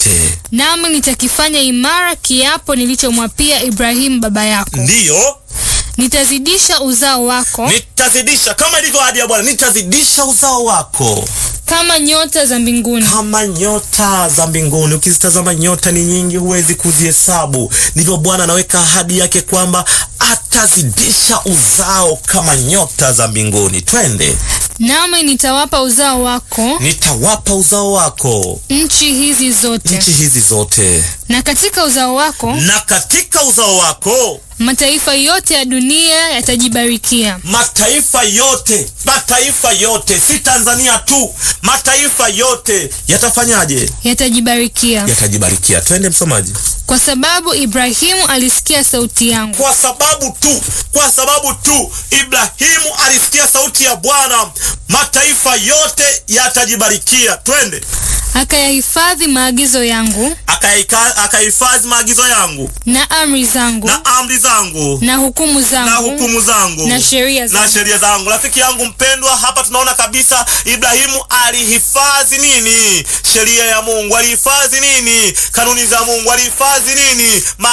zote. nami nitakifanya imara kiapo nilichomwapia Ibrahimu baba yako. Ndiyo, Nitazidisha uzao wako nitazidisha kama ilivyo ahadi ya Bwana, nitazidisha uzao wako kama nyota za mbinguni kama nyota za mbinguni. Ukizitazama nyota ni nyingi, huwezi kuzihesabu. Ndivyo Bwana anaweka ahadi yake kwamba atazidisha uzao kama nyota za mbinguni. Twende, nami nitawapa uzao wako nitawapa uzao wako nchi hizi zote, nchi hizi zote, na katika uzao wako na katika uzao wako mataifa yote ya dunia yatajibarikia. mataifa yote, mataifa yote, si Tanzania tu, mataifa yote yatafanyaje? Yatajibarikia Yatajibarikia. Twende msomaji. kwa sababu Ibrahimu alisikia sauti yangu, Kwa sababu tu, kwa sababu tu Ibrahimu alisikia sauti ya Bwana, mataifa yote yatajibarikia. Twende, akayahifadhi maagizo yangu akaika- akahifadhi maagizo yangu na amri zangu na amri zangu na hukumu na zangu hukumu zangu na sheria na zangu. sheria zangu. Rafiki yangu mpendwa, hapa tunaona kabisa Ibrahimu alihifadhi nini? Sheria ya Mungu. Alihifadhi nini? Kanuni za Mungu. Alihifadhi nini?